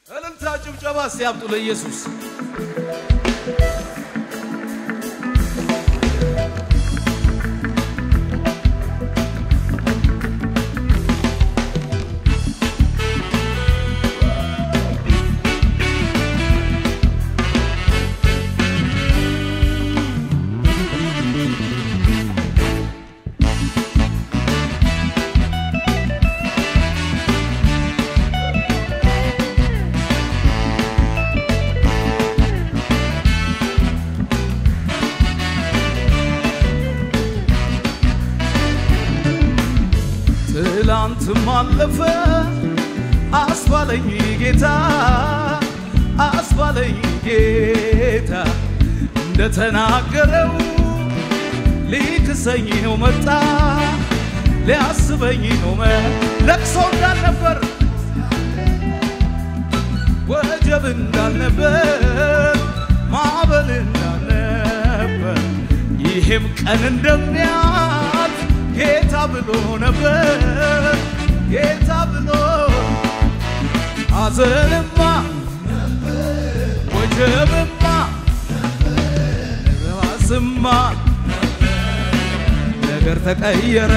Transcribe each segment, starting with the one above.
እልልታ ጭብጨባ ሲያምጡ ለኢየሱስ ትላንትም አለፈ አስባለኝ ጌታ አስባለኝ ጌታ እንደተናገረው ሊክሰኝ ነው መጣ ሊያስበኝ ነው መ ለቅሶ እንዳልነበር ወጀብ እንዳልነበር ማዕበል እንዳልነበር ይሄም ቀን እንደሚያልፍ ጌታ ብሎ ነበር ጌታ ብሎ ሐዘንማ ወጀብማ ባስማ ነገር ተቀየረ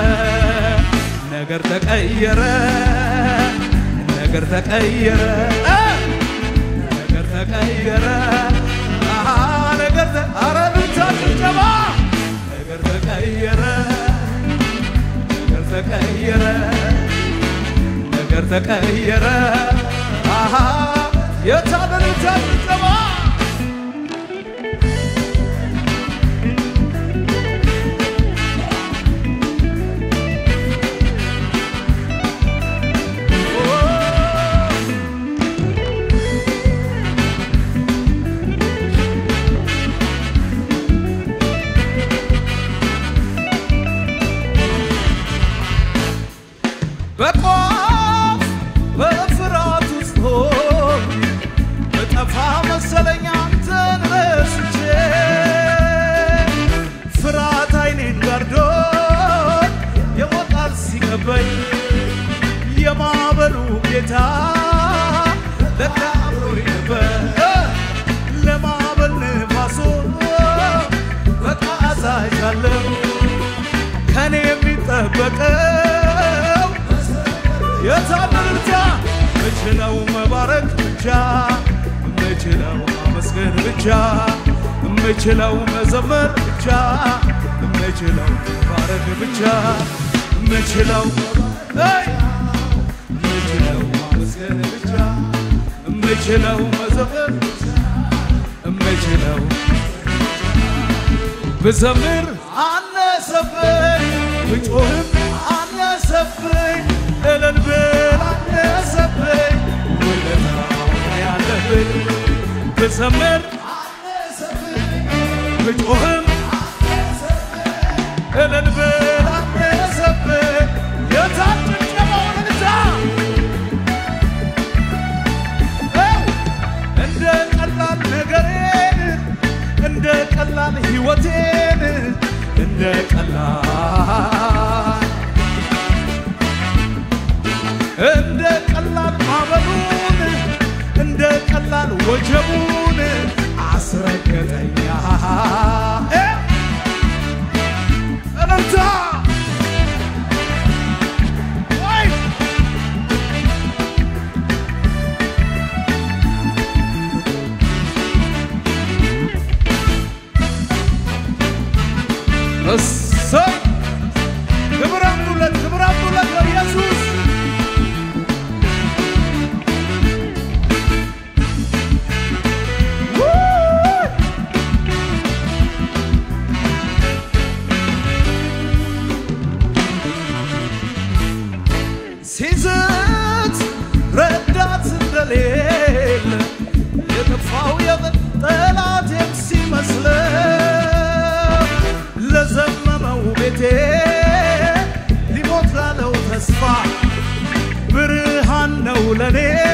ነገር ተቀየረ ነገር ተቀየረ ነገር ተቀየረ አሃ ነገር ተ አረ ብቻ ጭብጨባ ነገር ተቀየረ ነገር ተቀየረ ነገር ተቀየረ አሃ የታለ ብቻ ጭብጨባ በቋፍ በፍርሃት ውስጥ ሆኜ በጠፋ መሰለኝ አንተን ረስቼ ፍርሃት አይኔን ጋርዶኝ የሞጣል ሲከበኝ የማዕበሉ ጌታ ለካ አብሮኝ ነበር ለማዕበል ንፋሶ በቃ አዛዣለሁ ከኔ የሚጠበቀው የታመንታ ምችለው መባረክ ብቻ ምችለው ማመስገን ብቻ ምችለው መዘመር ብቻ ምችለው መባረክ ብቻ ምችለው አይ! ምችለው ማመስገን ብቻ ምችለው መዘመር ብቻ ምችለው ብዘምር አነሰብኝ ብጮህም አነሰብኝ እልል ብል አነሰብኝ ውለታው ያለብኝ ብዘምር ብጮህም እልል ብል አነሰብኝ የታጭጨመው ልልታ እንደ ቀላል ነገሬን እንደ ቀላል ሕይወቴን እንደ ቀላል እንደ ቀላል ማዕበሉን እንደ ቀላል ወጀቡን አስረገጠኛ እረምታ ወይ እሰይ ክብር አምጡለት፣ ክብር አምጡለት ለኢየሱስ። ውይ! ሲዝት ረዳት እንደሌለ የጠፋው የጠላቴም ሲመስለው ለዘመመው ቤቴ ሊሞት ላለው ተስፋ ብርሃን ነው ለኔ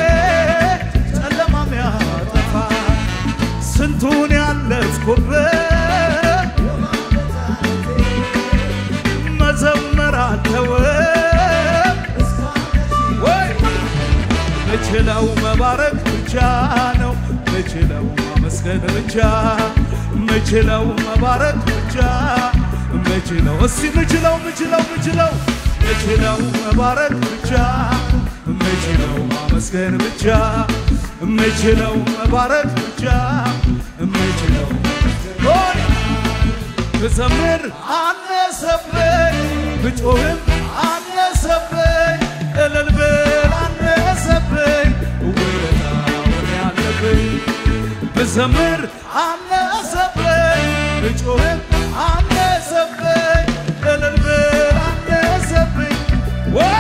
ጨለማም ያጠፋ ስንቱን ያለፍኩበት መዘመር አልተወም ወይ ምችለው መባረክ ብቻ ነው ምችለው ማመስገን ብቻ ምችለው መባረክ ብቻ ምችለው እስቲ ምችለው ምችለው ምችለው ምችለው መባረክ ብቻ ምችለው ማመስገን ብቻ ምችለው መባረክ ብቻ ምችለው ሆይ ብዘምር አነሰብኝ ብጮህም አነሰብኝ እልል ብል አነሰብኝ ውለታውን ያለብኝ ብዘምር አነሰብኝ ብጮህም አነሰብኝ እልል ብል አነሰብኝ ወይ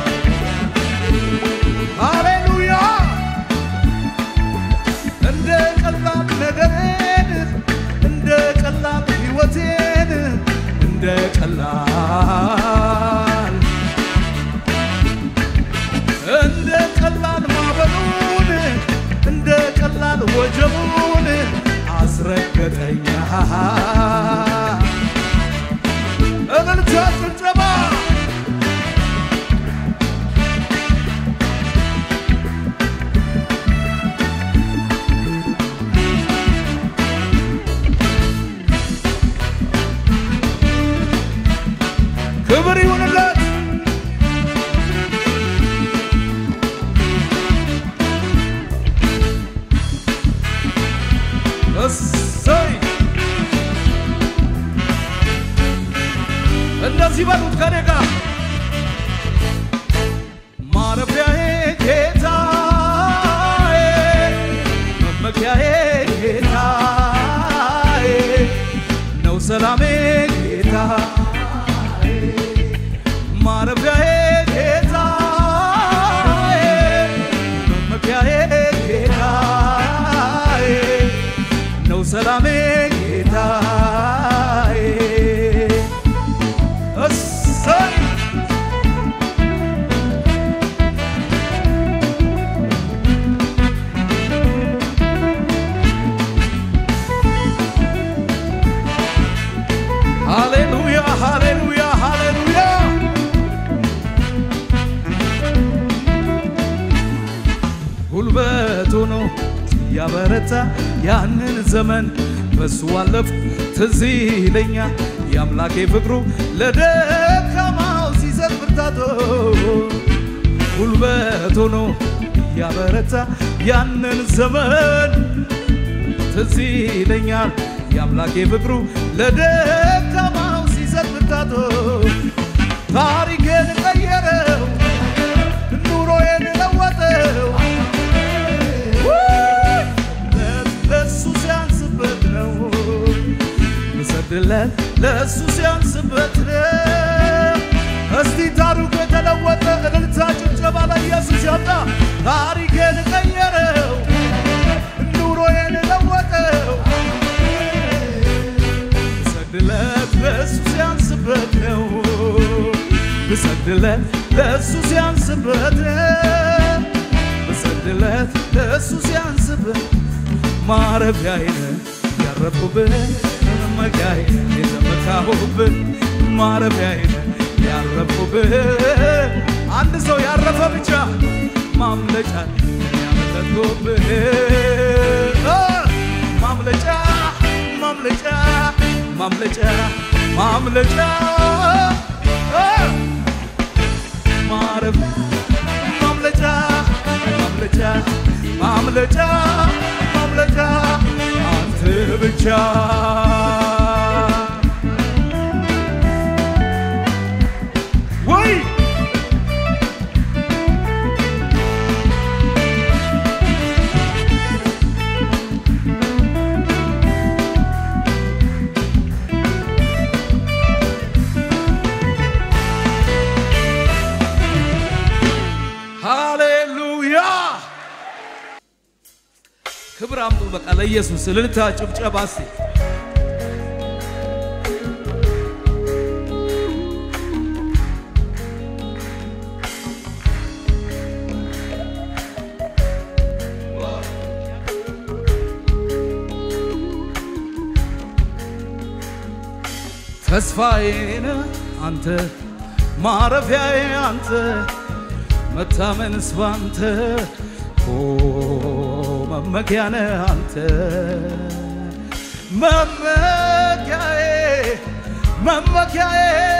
ሃሌሉያ እንደ ቀላል ነገሬን እንደ ቀላል ሕይወቴን እንደ ቀላል እንደ ቀላል ማዕበሉን እንደ ቀላል ወጀቡን አስረገጠኛ እልልታ ጭብጨባ ክብር ይሁንለት። እሰይ እንደዚህ በሉት ከኔ ጋር ማረፊያዬ ጌታዬ መመኪያዬ ጌታዬ ነው ሰላሜ ጌታዬ ማረፊያዬ ጌታዬ መመኪያዬ ጌታዬ ነው ሰላሜ ጌታዬ እሰይ ሃሌሉያ ሃሌሉያ ሃሌሉያ ጉልበት ሆኖ ያበረታ ያንን ዘመን በሱ አለፍ ትዝ ይለኛል የአምላኬ ፍቅሩ ለደካማው ሲሰጥ ብርታቶ ጉልበት ሆኖ ያበረታ ያንን ዘመን ትዝ ይለኛል የአምላኬ ፍቅሩ ለደካማው ሲሰጥ ብርታቶ ታሪኬን ቀየረው ኑሮዬን ለወጠው ለሱ ሲያንስበት ነው ምሰድለት ለሱ ሲያንስበት ነው እስቲ ታሪኩ የተለወጠ እልልታ ጭብጨባ ለኢየሱስ ያምጣ ታሪኬን ቀየረው ኑሮዬን ለወጠው ብሰግድለት ለእሱ ሲያንስበት ነው ብሰግድለት ለእሱ ሲያንስበት ነው ብሰግድለት ለእሱ ሲያንስበት ማረፊያዬን ያረፍኩብህ መመኪያዬን የተመካሁብህ ማረፊያዬን ያረፍኩብህ አንድ ሰው ያረፈ ብቻ ማምለጫ ያመለጥኩብህ እ ማምለጫ ማምለጫ ማምለጫ ማምለጫ እ ማረፍ ማምለጫ ማምለጫ ማምለጫ ማምለጫ አንተ ብቻ ወይ ሃሌሉያ ክብር አምጡ። በቃ ለኢየሱስ እልልታ፣ ጭብጨባ እስቲ ተስፋዬን አንተ ማረፊያዬ አንተ መታመንስ ባንተ ኦ መመኪያ ነህ አንተ መመኪያዬ መመኪያዬ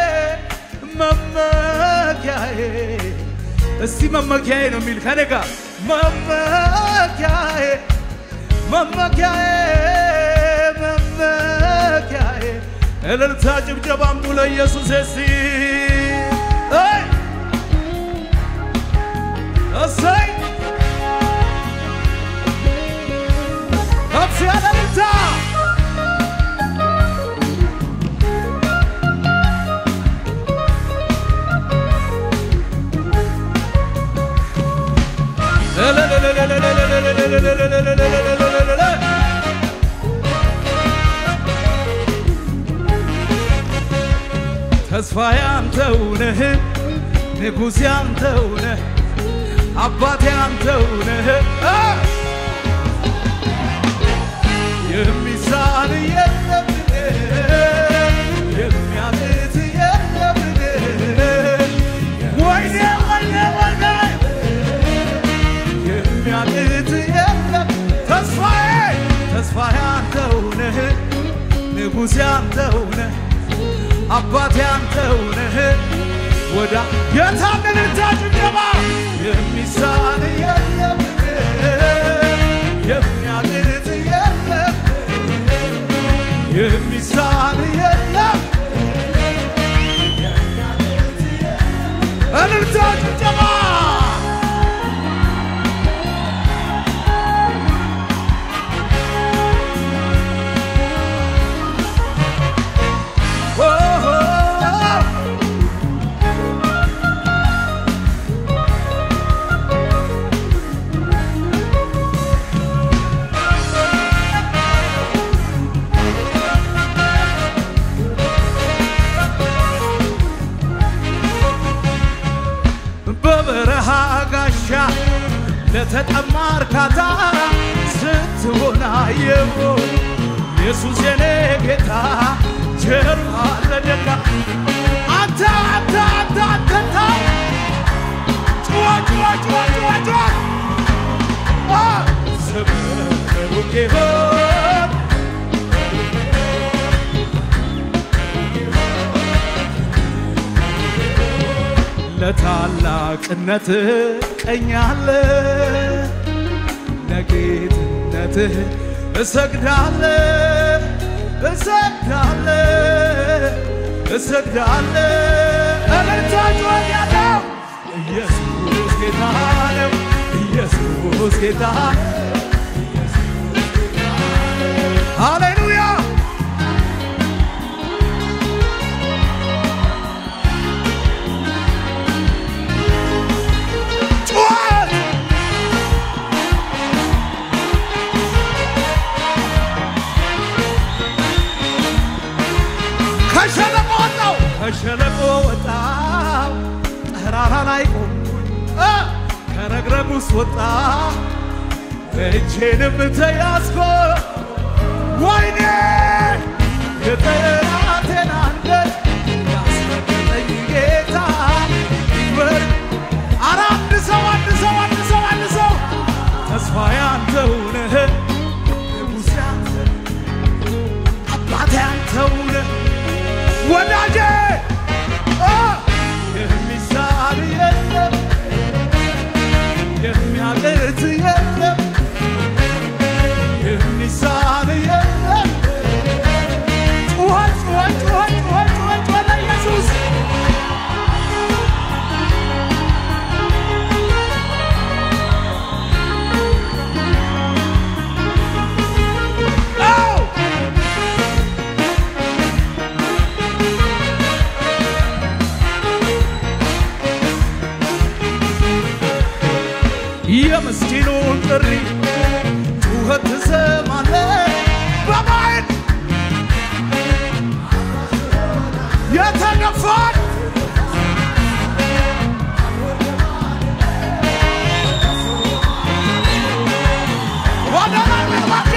መመኪያዬ እስቲ መመኪያዬ ነው የሚል ከኔ ጋር መመኪያዬ መመኪያዬ መመኪያዬ እልልታ ጭብጨባ አምጡ ለኢየሱስ እስቲ አይ እሰይ ከፍ ያለ እልልታ ተስፋዬ አንተው ነህ፣ ንጉሴ አንተው ነህ፣ አባቴ አንተው ነህ። አ! የሚሳን የለም የሚያቅት የለም ወይኔ ወይኔ ወይኔ የሚያቅት የለም ተስፋዬ ተስፋዬ አንተው ነህ ንጉሴ አንተው ነህ አባቴ አንተው ነህ ወዳ የታመንን ጭብጨባ የሚሳን የለም የሚያቅት የለም የሚሳን የለም እልልታ ጭብጨባ ኦ ኦ ኦ በበረሃ ጋሻ ለተጠማ እርካታ ስትሆን አየሁ ኢየሱስ የኔ ጌታ ጀርባ ለደጋ አንተ አንተ አንተ አንተ ጩኸ ጩኸ ጩኸ ጩኸ ጩኸ አ! ስምህ ብሩክ ይሁን ለታላቅነት ቀኛለ ለጌትነትህ እሰግዳለ እሰግዳለ እሰግዳለ እልልታ ጩኸት ያለው ኢየሱስ ጌታ ነው ኢየሱስ ጌታ ሃሌሉያ ጩኸት ከሸለቆ ወጣው ከሸለቆ ወጣው ተራራ ላይ ቆምኩኝ እ ከረግረግ ውስጥ ወጣ እጄንም ተያዝኮ ወይኔ የጠላቴን አንገት ያስመለጠኝ ጌታ ይክበር። ኧረ አንድ ሰው አንድ ሰው አንድ ሰው አንድ ሰው ተስፋዬ አንተው ነህ ንጉሴ አንተ አባቴ አንተው ነህ ወዳጄ አ! የሚሳል የለም የሚያቅት የለም የሚሳል የለም ጩኸት ጩኸት ጩኸት ጩኸት ጩኸት ጩኸት ለኢየሱስ አዎ! የምስኪኑን ጥሪ ጩኸት ትሰማለህ በማየት የተገፋን ወደ ላይ መግባትያ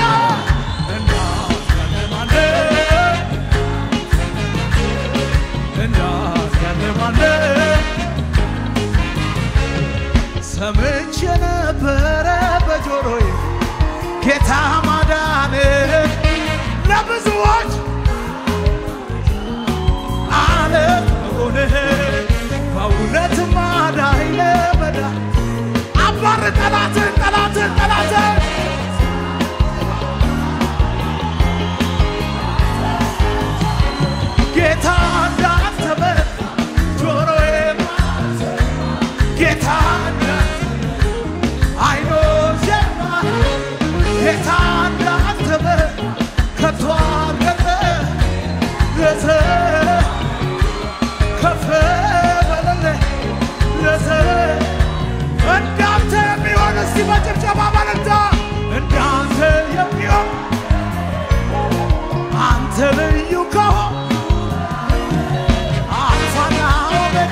ሰምቼ ነበረ በጆሮዬ ጌታ ማዳን ለብዙዎች አለት መሆንህ በእውነት ማዳኝ ለመዳ አባር ጠላትን ጠላትን ጠላትን ጌታ እንዳተበ ጆሮዬ ጌታ አይኖቼ ጌታ እንዳተበ ከቶ አልቀረ ለዘ ከፍ በለለ ለዘ እንዳንተ የሚሆን እስቲ በጭብጨባ በለታ እንዳንተ የሚሆን አንተ ልዩ ከሆን አልፋና ኦሜጋ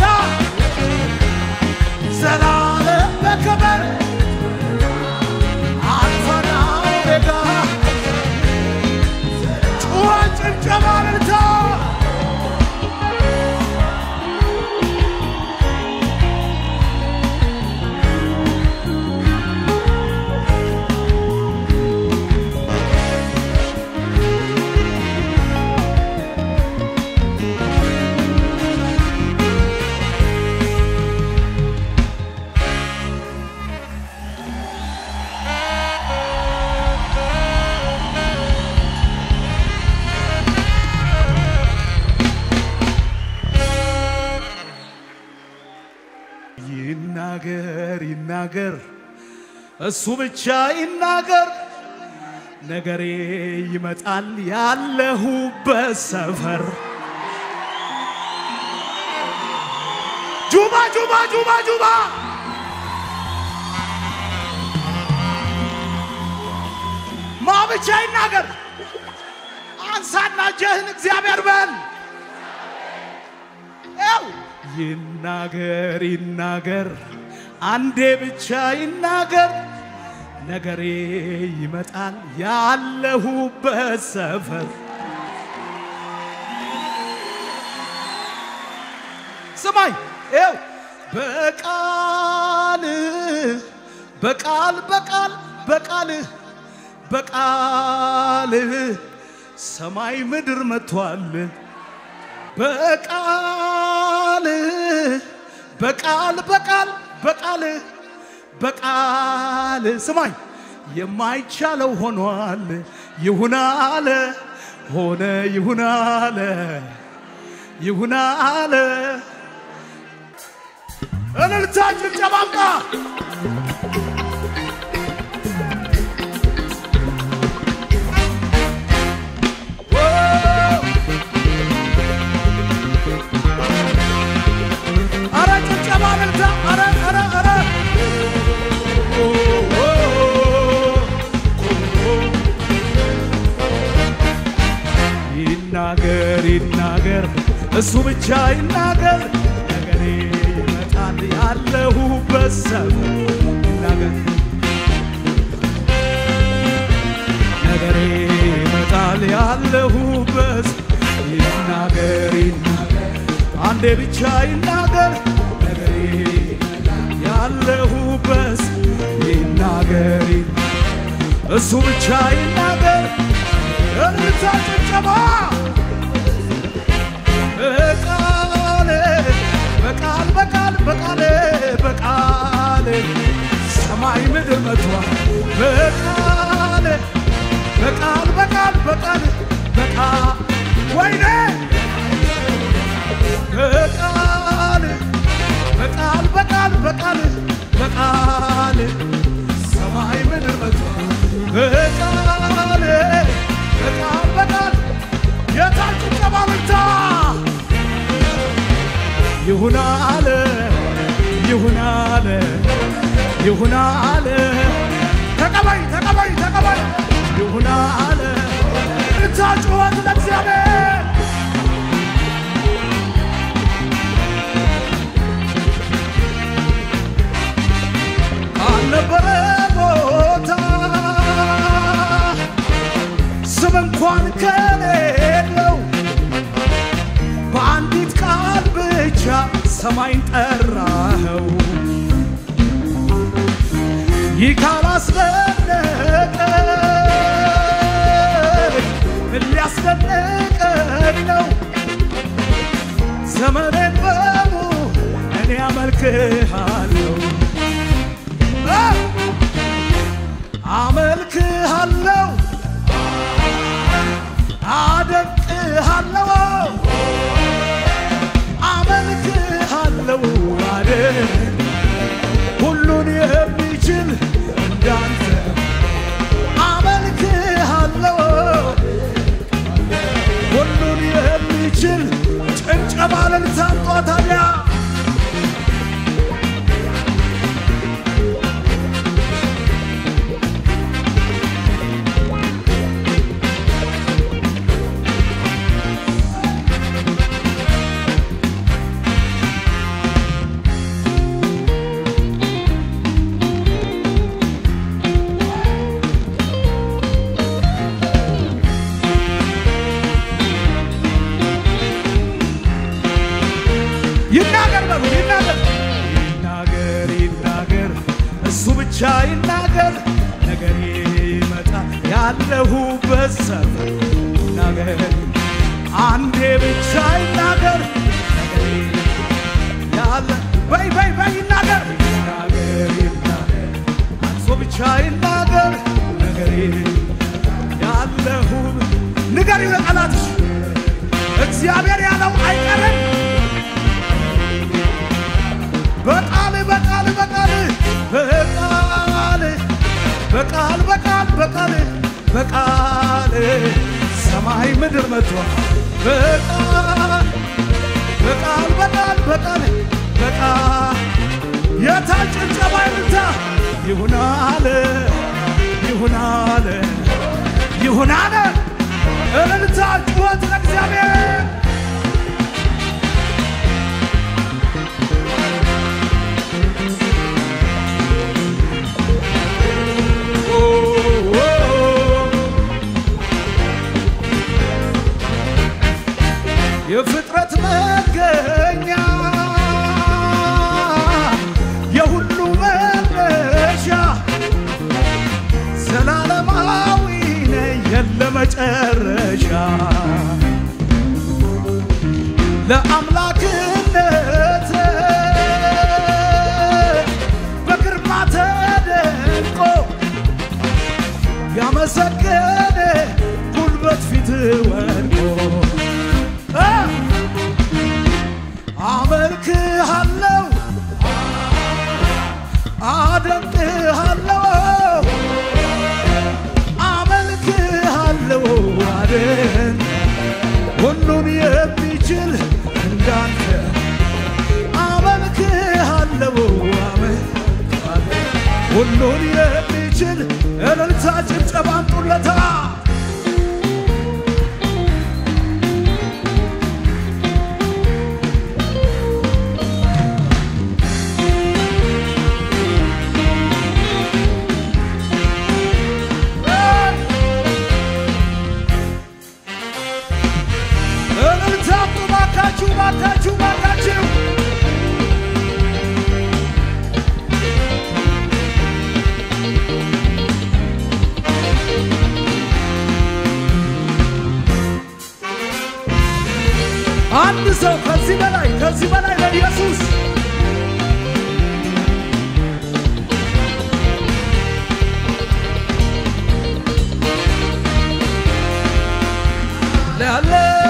ዘላለም በክብር አልፋና ኦሜጋ ጩኸት ጭብጨባ እልልታ ይናገር ይናገር እሱ ብቻ ይናገር ነገሬ ይመጣል ያለሁበት ሰፈር ጁባ ጁባ ጁባ ጁባ ማ ብቻ ይናገር አንሳና እጅህን እግዚአብሔር በል ው ይናገር ይናገር አንዴ ብቻ ይናገር ነገሬ ይመጣል ያለሁበት ሰፈር ስማኝ ው በቃል በቃል በቃል በቃል በቃል ሰማይ ምድር መጥቷል በቃል በቃል በቃል በቃል በቃል ስማኝ የማይቻለው ሆኗል ይሁን አለ ሆነ ይሁን አለ ይሁን አለ እልልታ ጭብጨባምጣ አረ ጭብጨባ እልልታ አረ አረ አረ ይናገር ይናገር እሱ ብቻ ይናገር ነገሬ ይመጣል ያለሁበት ሰፈር ይናገር ነገሬ ይመጣል ያለሁበት ይናገር ይናገር አንዴ ብቻ ይናገር ነገሬ ያለሁበት ይናገር እሱ ብቻ ይናገር እልልታ ጭብጨባ በቃል በቃል በቃል በቃል በቃል ሰማይ ምድር መጥቷል በቃል በቃል በቃል በቃል በቃል ወይኔ በቃል በቃል በቃል በቃል በቃል ሰማይ ምድር መጥቷል በቃል በቃል በቃል የታችን ጨባልታ ይሁን አለ ይሁን አለ ይሁን አለ ተቀበይ ተቀበይ ተቀበይ ይሁን አለ እታ ጩኸት ለእግዚአብሔር አልነበረ ቦታ ስም እንኳን ከሌለው በአንዲት ቃል ብቻ ሰማይን ጠራኸው ይህ ካላስደነቀኝ ምን ሊያስደንቀኝ ነው? ዘመኔን በሙሉ እኔ አመልክሃለሁ አ! አመልክሃለሁ አደንቅሃለሁ አመልክሃለሁ አደንቅ ሁሉን የሚችል እንዳንተ አመልክሃለሁ ሁሉን የሚችል ጭብጨባ እልልታ አምጧ ታዲያ ይናገር በሉ ይናገር ይናገር ይናገር እሱ ብቻ ይናገር ነገር ይመጣ ያለሁበት ሰፈር ይናገር አንዴ ብቻ ይናገር ነገሬ ያለ በይ በይ በይ ይናገር ይናገር ይናገር እሱ ብቻ ይናገር ነገሬ ያለሁ ንገር ለጠላትሽ እግዚአብሔር ያለው አይቀርም በቃል በቃል በቃል በቃል በቃል በቃል በቃል በቃል ሰማይ ምድር መጥቷል። በቃል በቃል በቃል በቃል በቃል የታል ጭብጨባ ይምታ ይሁን አለ ይሁን አለ ይሁን አለ እልልታ ጩኸት ለእግዚአብሔር የፍጥረት መገኛ የሁሉ መነሻ ዘላለማዊ ነህ የለ መጨረሻ ለአምላክነት በግርማ ተደንቆ ያመሰገነ ጉልበት ፊት ወድቆ አ! አመልክሃለሁ አደንቅሃለሁ አመልክሃለሁ አደን ሁሉን የሚችል እንዳንተ አመልክሃለሁ አመልክሃለሁ ሁሉን የሚችል እልልታ ጭብጨባ አምጡለታ እልልታ አምጡ ባካችሁ ባካችሁ ባካችሁ አንድ ሰው ከዚህ በላይ ከዚህ በላይ ለኢየሱስ ያለ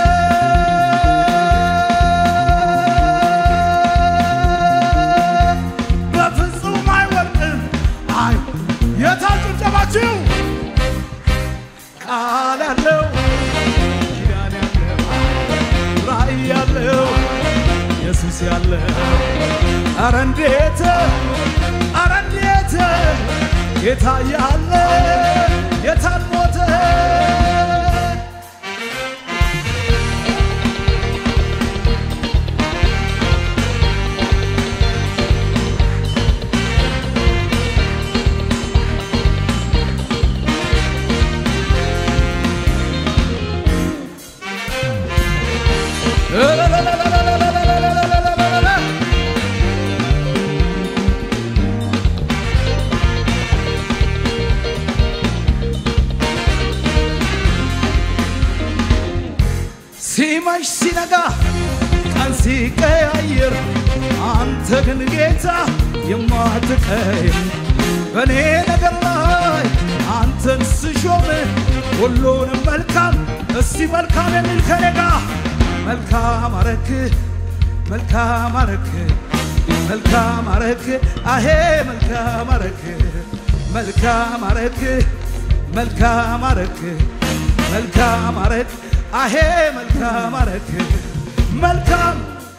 በፍጹም አይወድቅም። አይ የታል ጭብጨባችሁ? ቃል ያለው ኪዳን ያለው ራእይ ያለው ኢየሱስ ያለው አረ እንዴት አረ እንዴት ጌታ ያለ የታል ሞተ ሲነጋ ቀን ሲቀያየር አንተ ግን ጌታ የማትቀይር በእኔ ነገር ላይ አንተን ስሾም ሁሉንም መልካም እስቲ መልካም የሚል ከኔ ጋር መልካም አረክ መልካም አረክ መልካም አረክ አሄ መልካም አረክ መልካም አረክ መልካም አረክ መልካም አረክ አሄ መልካም አረክ መልካም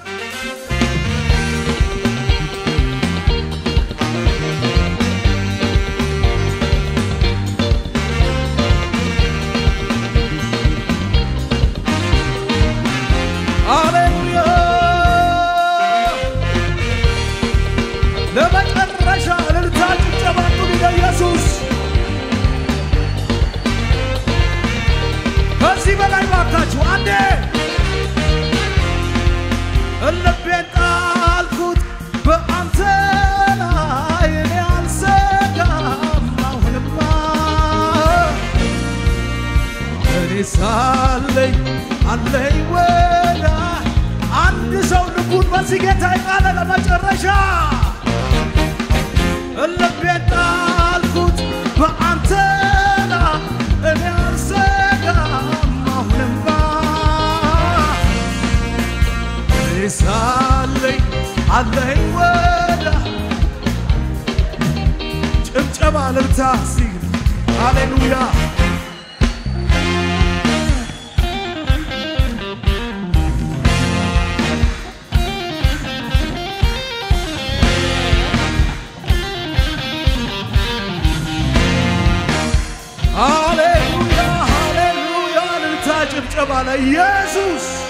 ሃሌሉያ ለመጨረሻ እልልታ ጭብጨባ ሁሉ ለኢየሱስ ከዚህ በላይ ባካችሁ አንዴ ልቤን ጣልኩት በአንተ ላይ እኔ አልሰጋም አሁንማ እኔ ሳለኝ አለኝ ወዳ አንድ ሰው ልቡን በዚህ ጌታ የጣለ ለመጨረሻ ልቤን ጣልኩት በአንተ ላይ እኔ አልሰጋም አሁንማ እኔ ሳለኝ አለኝ ወዳ ጭብጨባ ልልታ ሲል ሃሌሉያ ሃሌሉያ ሃሌሉያ ልልታ ጭብጨባ ለኢየሱስ